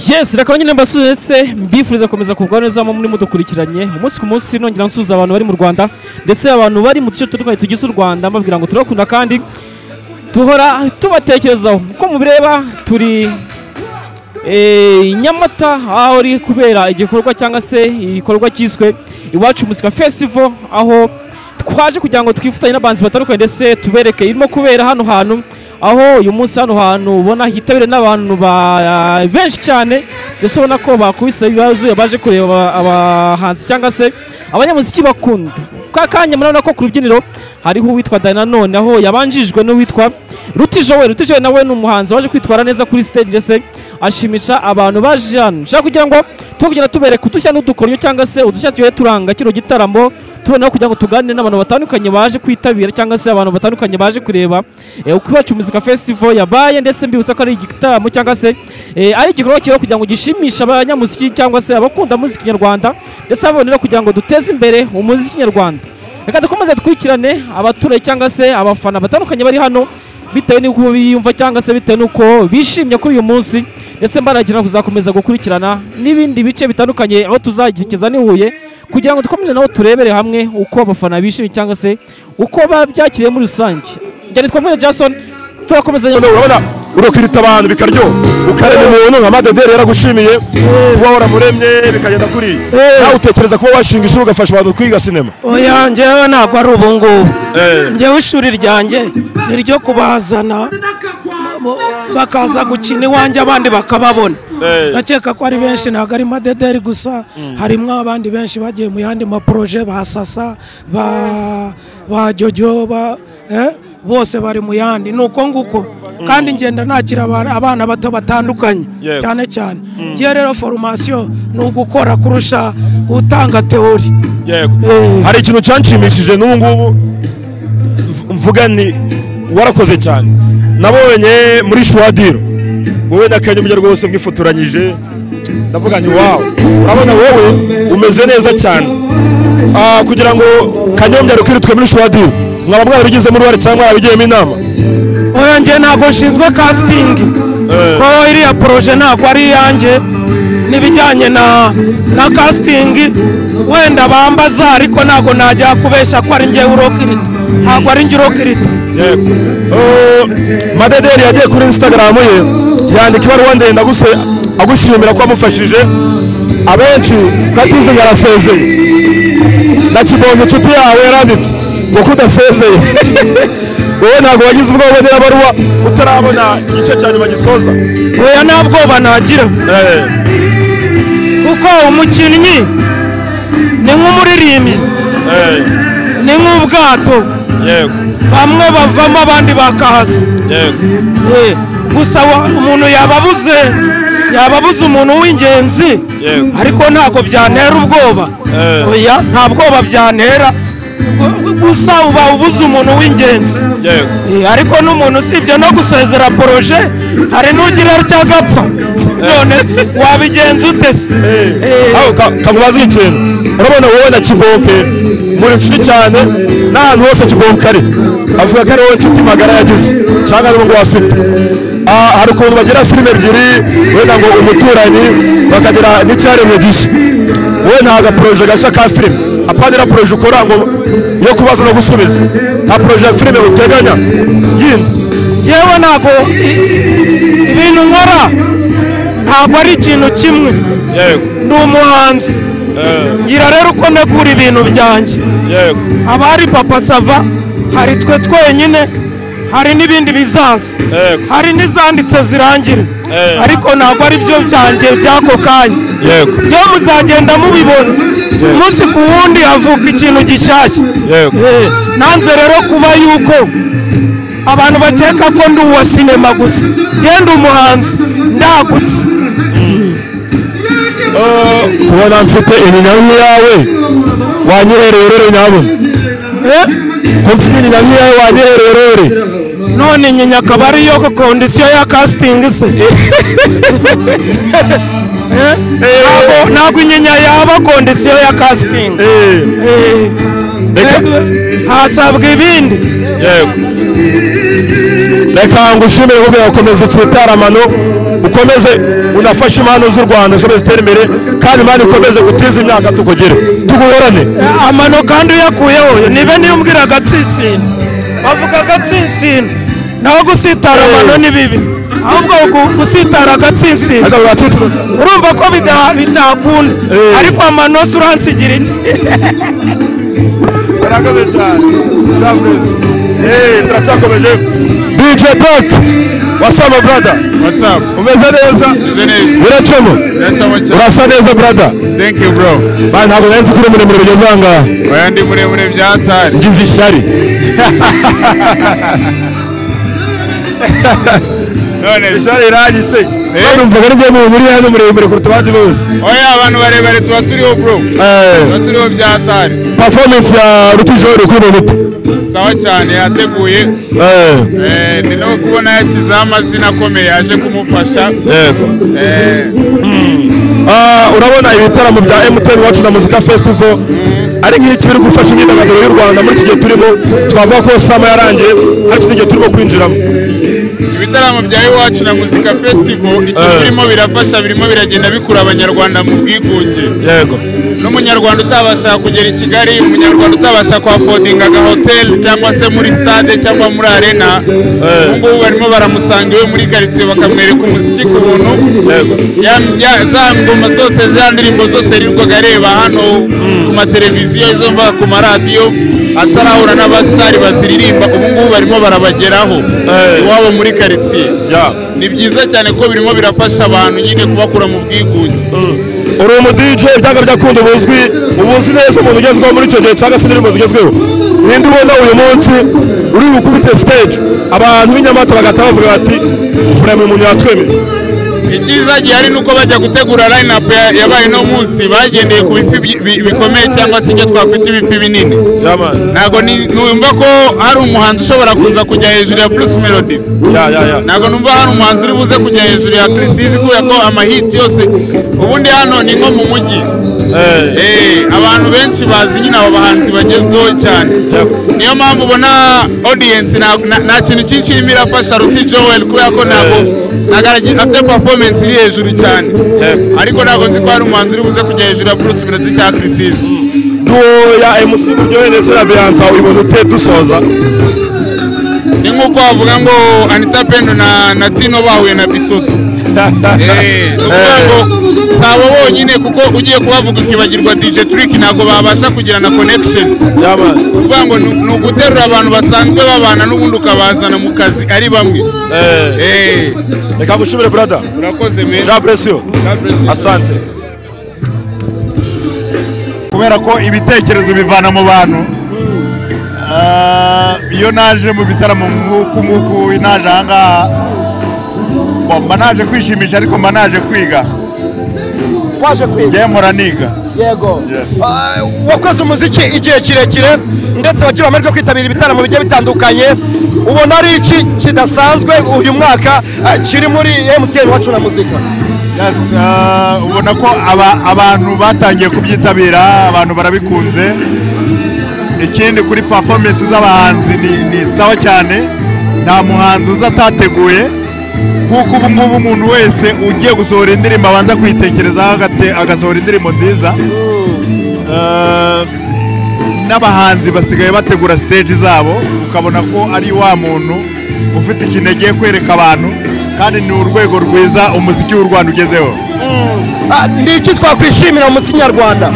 yes reka nyine mbasuzetse mbifuriza gukomeza kugwa neza mu muri mudukurikiranye umunsi ku munsi nongera nsuhuza abantu bari mu rwanda ndetse abantu bari mu duce dutandukanye tugize u rwanda mbabwira ngo turabakunda kandi duhora tubatekerezaho uko mubireba turi eh, nyamata aho iri kubera igikorwa cyangwa se igikorwa cyiswe iwacu musika festival aho twaje kugira ngo twifatanye n'abanzi batandukanye ndetse tubereke irimo kubera hano hantu aho uyu munsi hano hantu ubona hitabiriwe n'abantu ba- benshi cyane ndetse ubona ko bakubise ibibazo baje kureba aba- abahanzi cyangwa se abanyamuziki bakunda ka kanya murabona ko ku rubyiniro hariho uwitwa dani nanone aho yabanjijwe n'uwitwa rutijo we rutijo nawe ni umuhanzi waje kwitwara neza kuri stage ndetse ashimisha abantu baje hano ushaka kugira ngo tuba kugenda tubereka udushya n'udukoryo cyangwa se udushya tugiye turanga kino gitaramo tubonaho kugira ngo tuganire n'abantu batandukanye baje kwitabira cyangwa se abantu batandukanye baje kureba eh, uko iwacu muzika festival yabaye ndetse mbibutsa ko ari igitaramo cyangwa se eh, ari igikorwa kibaho kugira ngo gishimishe abanyamuziki cyangwa se abakunda muziki nyarwanda ndetse ababonera kugira ngo duteze imbere umuziki nyarwanda reka dukomeze dukurikirane abaturage cyangwa se abafana batandukanye bari hano bitewe n'uko biyumva cyangwa se bitewe n'uko bishimye kuri uyu munsi ndetse mbaragira kuzakomeza gukurikirana n'ibindi bice bitandukanye aho tuzagerageza n'i Huye kugira ngo dukomeze nabo turebere hamwe uko abafana bishimye cyangwa se uko babyakiriye muri rusange njye nitwa Mwene Jason turakomeza Noneho urabona urukirita abantu bikaryoha ukarema umuntu nka madederi yaragushimiye kuba waramuremye bikagenda kuriya nawe utekereza kuba washinga ishuri ugafasha abantu kwiga sinema oya njyewe ntabwo ari ubu ngubu Eh. njyewe ishuri ryanjye ni iryo kubazana bo- bakaza gukina iwanjye abandi bakababona Eh. ndakeka ko ari benshi ntabwo ari madederi gusa harimo abandi benshi bagiye mu yandi maporoje ba sasa ba ba jojo ba eh, bose bari mu yandi ni uko nguko kandi ngenda nakira aba- abana bato batandukanye Yego. cyane cyane ngiye rero foromasiyo ni ugukora kurusha gutanga teori yego Eh. hari ikintu cyanshimishije n'ubu ngubu mv- mvuga ni warakoze cyane nabonye muri shuwadiro wowe na kanyumya rwose mwifotoranyije ndavuga ni wawe urabona wowe umeze neza cyane Ah, kugira ngo kanyumya rukiritwe muri shuwadiro mwaba mwarabigizemo uruhare cyangwa mwarabigiyemo inama oya njye ntabwo nshinzwe kasitingi ko iriya poroje ntabwo ari iyanjye n'ibijyanye na na kasitingi wenda bambaza ariko ntabwo najya kubeshya ko ari njyewe urokirita ntabwo ari njye urokirita yego Eh, madederi yagiye kuri instagram ye yandika ibaruwa ndende aguse- agushimira ko wamufashije abenshi katizi yarasezeye na kibonge inshuti yawe yaranditse ngo ko udasezeye wowe ntabwo wagize ubwoba n'irabaruwa utarabona igice cya nyuma gisoza oya nta bwoba nagira Eh, kuko umukinnyi ni nk'umuririmbyi eh, ni nk'ubwato yego bamwe bavamo abandi bakahasa yego Eh, gusa wa- umuntu yababuze yababuze umuntu w'ingenzi Yego. ariko ntabwo byantera ubwoba Eh. oya nta bwoba byantera Gu- gusa uba ubuze umuntu w'ingenzi yego Eh, ariko n'umuntu usibye no gusezera poroje hari n'ugira cyagapfa none wabigenza ute se Eh, aho ka- kamubaze ikintu urabona wowe na kiboke muri inshuti cyane n'ahantu hose kiboke ari avuga ko ari wowe nshuti magara yagize cyangwa n'ubwo afite Ah, hari ukuntu bagira filime ebyiri wenda ngo umuturanyi bakagira n'icyaremwe gishya wowe nta gaporoje gashya ka filime apanira poroje ukora ngo yo kubaza no gusubiza nta poroje ya filime uteganya yindi njyewe ntabwo i- ibintu nkora ntabwo ari ikintu kimwe yego ndi umuhanzi ngira rero uko negura ibintu byanjye yego haba hari papa sava hari twe twenyine hari n'ibindi bizaza Yego. hari n'izanditse zirangira Yego. ariko ntabwo ari byo byanjye by'ako kanya yego byo muzagenda mubibona umunsi ku wundi havuka ikintu gishyashya yego Eh, nanze rero kuba yuko abantu bakeka ko ndi uwa sinema gusa genda umuhanzi ndagutse kubona mfite iminyanyo yawe wanyihereye rero nyabona Eh, ko mfite iminyanyo yawe wanyihereye rero none nyinya akaba ariyo kondisiyo ya kasitingi se ntabwo ntabwo inyinya yaba kondisiyo ya kasitingi Eh, reka hasabwa ibindi yego reka ngushimire kuko gukomeza utsitara amano ukomeze unafashe impano z'u rwanda zikomeze zitere imbere kandi imana ikomeze gutiza imyaka tukugere tuguhorane amano kandi uyakuyeho ni bene iyo umbwira agatsinsino bavuga agatsinsino naho gusitara amano ni bibi ahubwo gu- gusitara agatsinsino ariko bagatsitsa urumva ko bida- bitakunda Eh. ariko amano se uransigira iki murakoze cyane murakoze yeee turacyakomeje DJ Black wasaba brada What's up? umeze neza Meze neza. biracamo Biracamo cyane. urasa neza brada Thank you bro. bana ntabwo nari nzi ko uri muremure bigeze aha ngaha Oya ndi muremure byatari. ngize ishyari None ishyari irangi se none mvuga n'igihe mu uri hano muremure kuruta abandi bose oya abantu barebare tuba turiho bro. Eh, Tuba turiho byatari. performance ya rutijoro kuri mubita Sawa cyane yateguye. Eh ni no kubona yashyizeho amazina akomeye yaje kumufasha. yego Eh Ah, urabona ibitaramo bya MTN wacu na muzika festival ari nk'iki biri gufasha imyidagaduro y'u Rwanda muri iki gihe turimo twavuga ko sama yarangiye hari ikindi gihe turimo kwinjiramo ibitaramo bya iwacu na muzika festival icyo Eh. birimo birafasha birimo biragenda bikura abanyarwanda mu bwigunge. yego n'umunyarwanda utabasha kugera i kigali umunyarwanda utabasha kuhakodinga agahoteli cyangwa se muri stade cyangwa muri arena ubungubu barimo baramusanga iwe muri karitsiye bakamwereka umuziki ku buntu Yego. Ya- ya- za ngoma zose za ndirimbo zose yirirwaga areba hano ku mateleviziyo izo mva ku maradiyo atarahura n'abasitari baziririmba ubungubu barimo barabageraho Eh. iwabo muri karitsiye ya ni byiza cyane ko birimo birafasha abantu nyine kubakura mu bwigunge uri umu DJ byanga byakunda buzwi ubuzi neza umuntu ugezweho muri icyo gihe cyangwa se indirimbo zigezweho ninde ubona uyu munsi uri bukubite stage abantu b'inyamata bagahita bavuga bati furema uyu muntu yatwemeye icyiza gihari ni uko bajya gutegura line up ya- yabaye no munsi bagendeye ku bifi bi- bi- bikomeye cyangwa se icyo twakwita ibifi binini yamani ntabwo ni- numva ko hari umuhanzi ushobora kuza kujya hejuru ya plus melody ya ya ya ntabwo numva hari umuhanzi uri buze kujya hejuru ya kirisizi kubera ko amahiti yose ubundi hano ni nko mu mujyi Eh, abantu benshi bazi nyine abo bahanzi bagezweho cyane niyo mpamvu ubona audience nta nta- nta kintu cyinshi irimo irafasha ruti joel kubera ko ntabwo ntabwo aragira- afite performance iri hejuru cyane ariko ntabwo nzi ko hari umuhanzi uri buze kujya hejuru ya bruce melody cya kirisizi duwo ya MC buryohe ndetse na Bianca uyibona ute dusoza ni nk'uko wavuga ngo anita pendo na, na tino bahuye na bisoso Eh, ni ukuvuga ngo si abo bonyine kuko ugiye kubavuga ukibagirwa dj trick ntabwo babasha kugirana connection yamani kuvuga ngo ni ni uguterura abantu basanzwe babana n'ubundi ukabazana mu kazi ari bamwe Eh, Eh, reka ngushimire brother urakoze meza jean presio asante kubera ko ibitekerezo bivana mu bantu Ah, iyo naje mu bitaramo nk'uku nguku naje aha ngaha bo, mba naje kwishimisha ariko mba naje kwiga waje kwiga njyewe mpora niga yego Yes. Ah, wakoze umuziki igihe kirekire ndetse wagira amahirwe yo kwitabira ibitaramo bigiye bitandukanye ubona ari iki kidasanzwe uyu mwaka ah, kiri muri emutiyeni wacu na muzika Yes, ah, ubona ko aba- abantu batangiye kubyitabira abantu barabikunze ikindi kuri performance z'abahanzi ni- ni sawa cyane nta muhanzi uza atateguye kuko ubu ngubu umuntu wese ugiye gusohora indirimbo abanza kwitekerezaho agate- agasohora indirimbo nziza Ah, n'abahanzi basigaye bategura stage zabo ukabona ko ari wa muntu ufite ikintu agiye kwereka abantu kandi ni urwego rwiza umuziki w'u Rwanda ugezeho Ah, ni iki twakwishimira mu muziki nyarwanda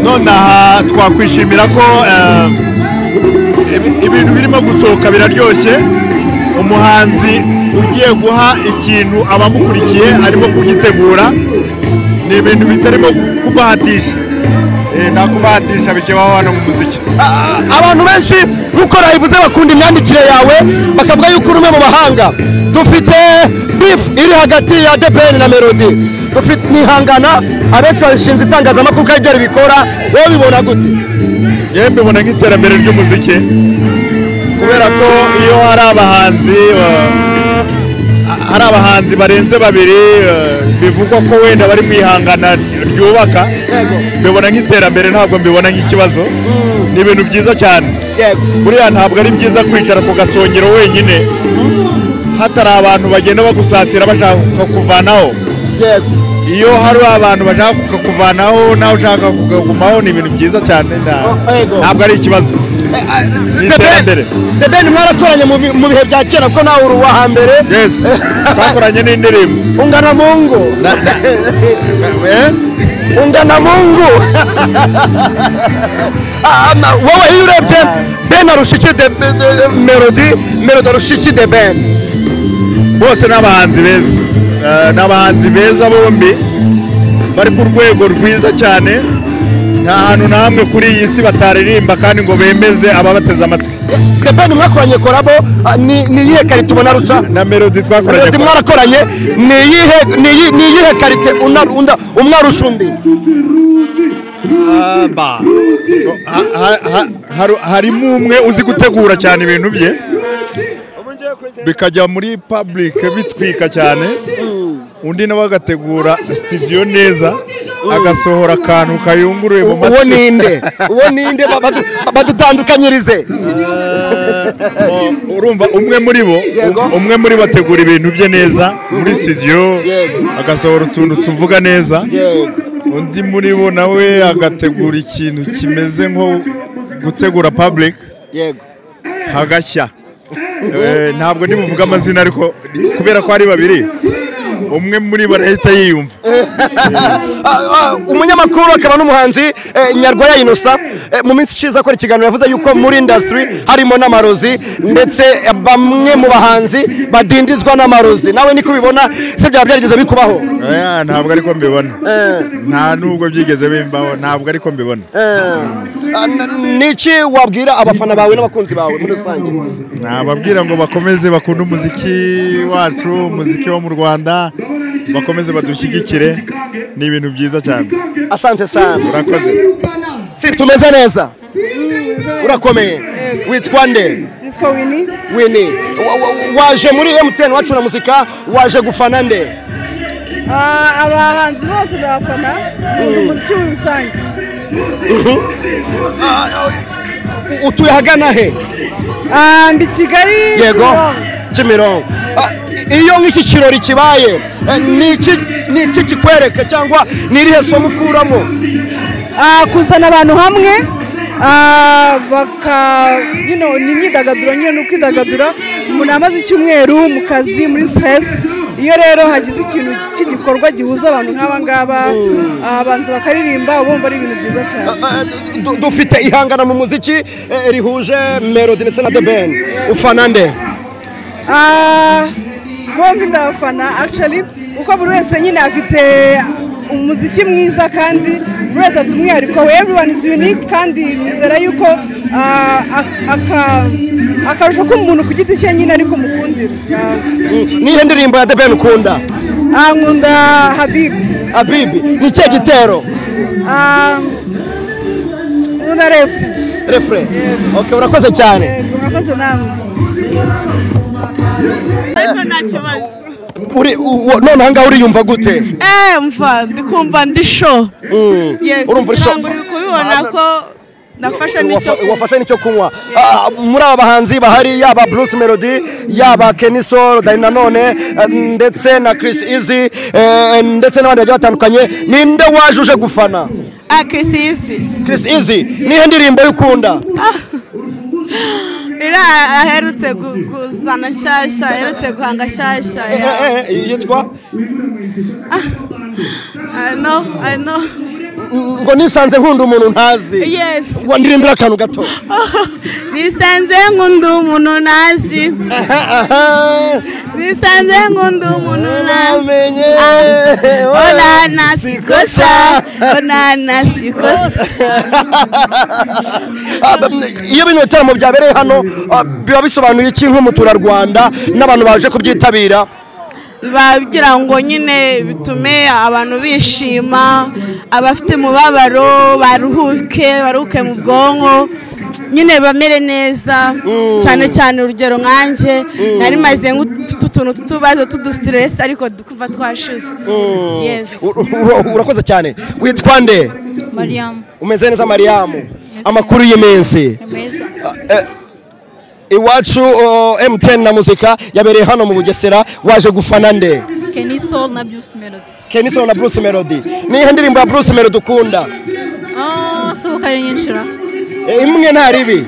nonaha twakwishimira ko eh, ibi- ibintu birimo gusohoka biraryoshye umuhanzi ugiye guha ikintu abamukurikiye arimo kugitegura ni ibintu bitarimo kubahatisha Eh, nta kubahatisha bikebaho hano mu muziki Ah, abantu benshi nk'uko nabivuze bakunda imyandikire yawe bakavuga yuko uri umwe mu bahanga dufite bifu iri hagati ya depeni na melodi dufite nihangana abenshi babishinze itangazamakuru ko ari byo ribikora wowe bibona gute yewe mbibona nk'iterambere ry'umuziki kubera ko iyo hari abahanzi eh, hari abahanzi barenze babiri eh, bivugwa ko wenda bari mu ihangana ryubaka mbibona nk'iterambere ntabwo mbibona nk'ikibazo ni ibintu byiza cyane yego buriya ntabwo ari byiza kwicara ku gasongero wenyine hatari abantu bagenda bagusatira bashaka kukuvanaho yego iyo hari abantu bashaka kukuvanaho nawe ushaka kukagumaho ni ibintu byiza cyane nta- Yego. ntabwo ari ikibazo ni iterambere the ben mwarakoranye mu bi- mu bihe bya kera ko nawe uri uwa hambere yes twakoranye n'indirimbo ungana mungu Eh? ungana mungu Ah, ah, na- wowe iyo urebye ben arushiki de de- de- melody melody arushiki de ben bose ni abahanzi beza Eh, ni abahanzi beza bombi bari ku rwego rwiza cyane nta hantu na hamwe kuri iyi si bataririmba kandi ngo bemeze ababateze amatwi the ben mwakoranye korabo ah, ni ni iyihe kare tubona rusha na melodi twakoranye melody mwarakoranye ni iyihe ni iyi- ni iyihe karite una- unda- umwe arusha undi Amba. No, ha- ha- ha- haru- harimo umwe uzi gutegura cyane ibintu bye bikajya muri public bitwika cyane undi nawe agategura studio neza agasohora akantu kayunguruye mu uwo matwi ninde uwo ninde Ba- badu- badutandukanyirize urumva umwe muri bo Yego. umwe muri bo ategura ibintu bye neza muri studio agasohora utuntu tuvuga neza undi muri bo nawe agategura ikintu kimeze nko gutegura public yego hagashya Eh, ntabwo ndibuvuge amazina ariko kubera ko ari babiri umwe muri bo arahita yiyumva Ah, ah, umunyamakuru akaba n'umuhanzi eh, nyarwaya inosa Eh, mu minsi ishize akora ikiganiro yavuze yuko muri indasitiri harimo n'amarozi ndetse eh, bamwe mu bahanzi badindizwa n'amarozi nawe niko ubibona se byaba byarigeze bikubaho Eh, ntabwo ariko mbibona nta nubwo byigeze bimbaho ntabwo ariko mbibona Eh, ah, n- niki wabwira abafana bawe n'abakunzi bawe muri rusange nababwira ngo bakomeze bakunde umuziki wacu umuziki wo mu rwanda bakomeze badushyigikire ni ibintu byiza cyane asante sana urakoze si tumeze neza urakomeye witwa nde Yitwa Winnie wini Wa- wa- waje muri emutiyeni wacu na muzika waje gufana nde Ah, abahanzi bose ndabafana nkunda umuziki muri rusange utuye ahagana he Ah, ndi kigali yego Kimironko. kimironko Ah, iyo nk'iki kirori kibaye eh, ni iki- ni iki kikwereka cyangwa ni irihe somo ukuramo Ah, kuzana abantu hamwe ah, baka you know, ni imyidagaduro nyine ni ukwidagadura umuntu amaze icyumweru mu kazi muri stress iyo rero hagize ikintu cy'igikorwa gihuza abantu nk'aba ngaba ah, abanza bakaririmba uba wumva ari ibintu byiza cyane Ah, du- du- dufite ihangana mu muziki eh, rihuje melody ndetse na the ben ufana nde Ah, bombi ndabafana actually uko buri wese nyine afite umuziki mwiza kandi buri wese afite umwihariko we everyone is unique kandi nizera yuko ah, ak- aka- akarusho k'umuntu ku giti cye nyine ariko mukundira Mm, nihe ndirimbo ya the ben ukunda Ah, nkunda habib abibi ni ikihe gitero nkunda refu refure ok urakoze cyane mwakoze namwe Uri- u- u- noneho ngaho uriyumva gute mva ndikumva ndi sho yes urumva uri sho- ntabwo uri kubibona ko nafashe n'icyo Wafa- wafashe n'icyo kunywa Ah, muri aba bahanzi bahari yaba bruce melody yaba Kenny Sol, Danny nanone eh, ndetse na chris easy eh, ndetse n'abandi bagiye batandukanye ninde waje uje gufana ah Chris isi chris easy nihe ndirimbo y'ukunda ira aherutse gu- kuzana nshyashya aherutse guhanga nshyashya ya- Eh, eh, yitwa I know, I know. ngo nisanze nkunda umuntu ntazi yes ngo ndirimbire akantu gato nisanze nkunda umuntu ntazi nisanze nkunda umuntu ntazi amenye ona nasikosa ona nasikosa Ah, ba- iyo bino bitaramo byabereye hano ah, biba bisobanuye iki nk'umuturarwanda n'abantu baje kubyitabira biba bigira ngo nyine bitume abantu bishima abafite umubabaro baruhuke baruhuke mu bwonko nyine bamere neza cyane cyane urugero nkanjye nari maze mfite utuntu tw'utubazo tw'udusitiresi ariko twumva twashize Yes. Ur- ur- urakoze cyane witwa nde mariam umeze neza mariyamu amakuru y'iminsi ni meza iwacu oh, MTN na muzika yabereye hano mu Bugesera waje gufana nde Kenny Soul na Bruce Melody. Kenison na Bruce Melody ni ihe ndirimbo ya Bruce Melody ukunda Oh, sohoka ari nyinshi ra. Eh, imwe nta ribi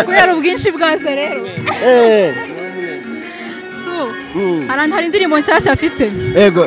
Kubera ubwinshi bwose rero. Eh, So, harandi hari indirimbo nshyashya afite. yego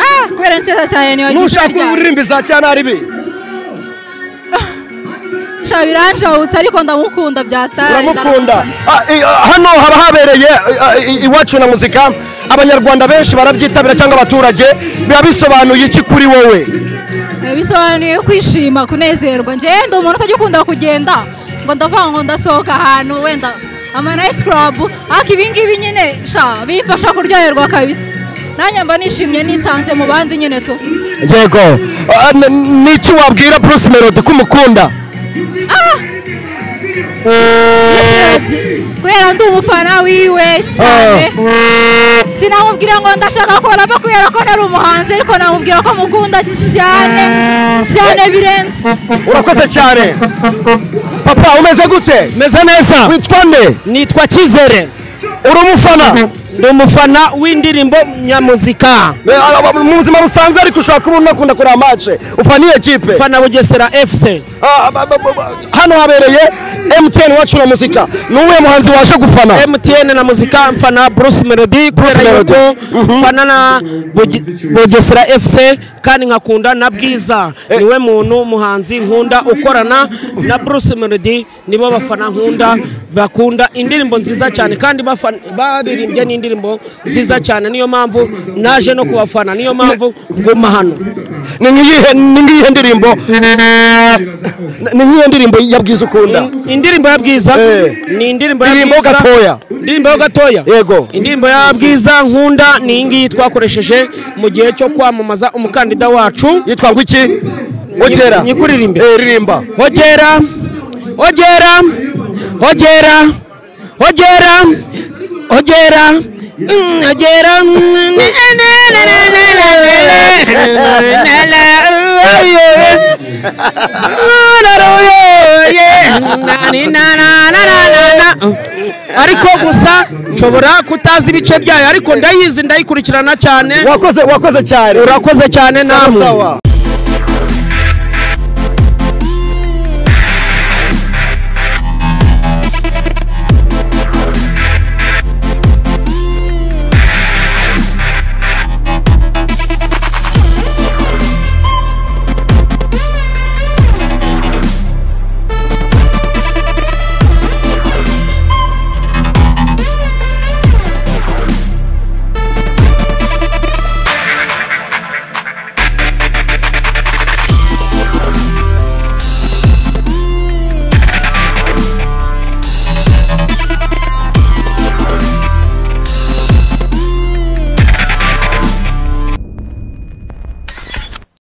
Ah, kubera nshyashya cyane niyo nushaka uririmbi za cyane ribi Shabiranjawutse ariko ndamukunda byatari. uramukunda Ah, i- ah, hano haba habereye ah, i- iwacu na muzika abanyarwanda benshi barabyitabira cyangwa abaturage biba bisobanuye iki kuri wowe Eh, bisobanuye kwishima kunezerwa njyewe ndi umuntu utajya ukunda kugenda ngo ndavuga ngo ndasohoka ahantu wenda ama night club ariko ibingibi nyine sha bimfasha kuryoherwa kabisa nanjye mba nishimye nisanze mu bandi nyine tu yego Ah, n- n- niki wabwira bruce melody ko umukunda Ati, kubera ndi umufana wiwe cyane sinamubwira ngo ndashaka korapa kubera ko ntari umuhanzi ariko namubwira ko mukunda cyane cyane birenze urakoze cyane papa umeze gute meze neza witwa nde nitwa cyizere uri umufana ndi umufana w'indirimbo nyamuzika Eh, ah, mu buzima busanzwe ariko ushobora kuba unakunda kureba amace ufana iyo kipe mfana bugesera fc Ah, ba- ba- ba- ba- hano habereye mtn wacu na muzika ni uwuhe muhanzi waje gufana mtn na muzika mfana bruce melody kubera Melody. yuko Mhm. mfana na Buge- bugesera fc kandi nkakunda na bwiza niwe muntu muhanzi nkunda ukorana na bruce melody nibo bafana nkunda bakunda indirimbo nziza cyane kandi bafan- baririmbye n'indirimbo nziza cyane niyo mpamvu naje no kubafana niyo mpamvu nguma hano ni nk'iyihe ni nk'iyihe ndirimbo ni nk'iyihe ndirimbo yabwiza ukunda In- indirimbo ya bwiza Eh. ni indirimbo ya Indirimbo Bwiza. gatoya. indirimbo yo gatoya Yego. indirimbo ya bwiza nkunda ni iyi ngiyi twakoresheje mu gihe cyo kwamamaza umukandida wacu yitwa ngo iki ogera nyikuririmbe. Eh, ririmba hogera hogera hogera hogera hogera Mm, hogera Mm, na- na- na- na- na- na- na- na- na- na- yeah. Ah, na- na- yeah, yeah. Na- ni- na- na- na- na- na- na. ariko gusa nshobora kutazi ibice byayo ariko ndayizi ndayikurikirana cyane wakoze wakoze cyane urakoze cyane sawa namwe sawa